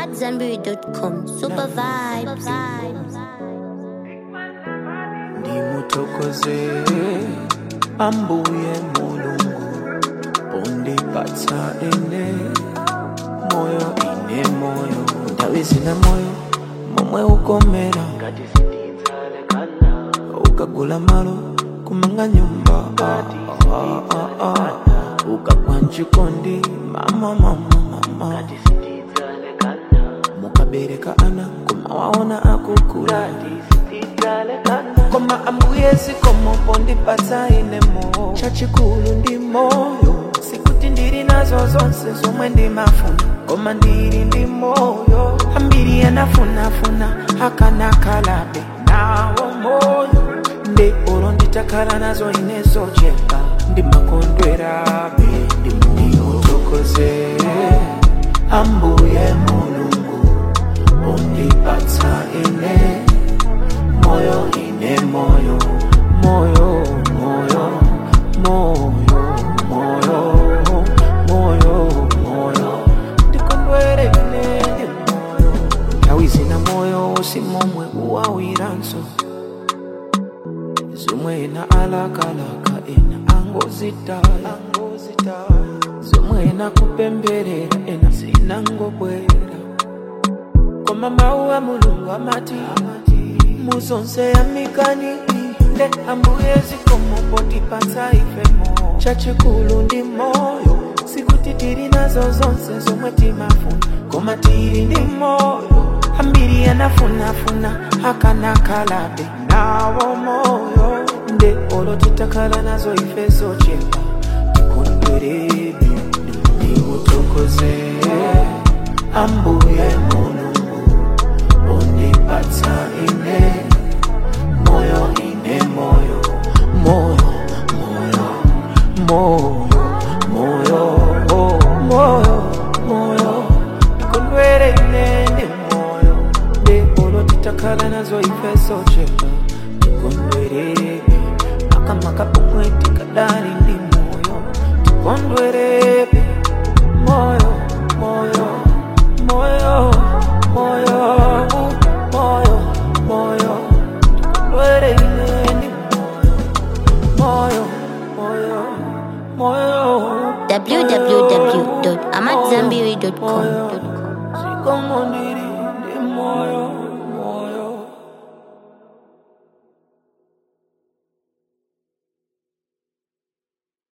AmadZanbury.com. Super vibes. ndimuthokoze ambuye mulungu undipatsa ine moyo ine moyo nthawi zina moyo momwe ukomera ukagula malo kumanga nyumba ah, ah, ah, ah. ukagwa mchikondi mama mama mama mukabereka ana kumawaona akukula koma ambuye zikomo ndipatsa ine moyo chachikulu ndi moyo sikuti ndili nazo zonse zomwe ndimafuna koma ndili ndi moyo ambiri anafunafuna akanakalabe nawo moyo nde olo nditakhala nazo ine zochepa ndimakondwerabe ndimuthokoze ambuye mulungu undipatsa ine moyo ine moyo moyo moyo moyo moyo moyo moyo ndikondwere ine ndi moyo nthawi zina moyo usimomwe uwawiranso zomwe ena alakalaka ena angozitaya zomwe ena kupemberera ena zinangobwera koma mawu a mulungu amati muzonse yamikani nde ambuye zikomo potipatsa ifemo chachikulu ndi moyo sikuti tili nazo zonse zomwe timafuna koma tili ndi moyo ambiri anafunafuna akanakalabe nawo moyo nde olo titakhala nazo ife zochepa tikondwerebe ndimuthokoze ambuye mulungu undipatsa ine moyo ine moyo moyo moyo moyo moyo oh, moyo moyo ndikondwere ine ndi moyo nde olo titakhala nazo ife zochepa tikondwerebe makamaka pomwe tikadali ndi moyo tikondwerebe moyo moyo moyo moyo moyo moyo tikondwere ine ndi moyo moyo moyo moyo www.amadzanbury.com. zikomo ndili ndi moyo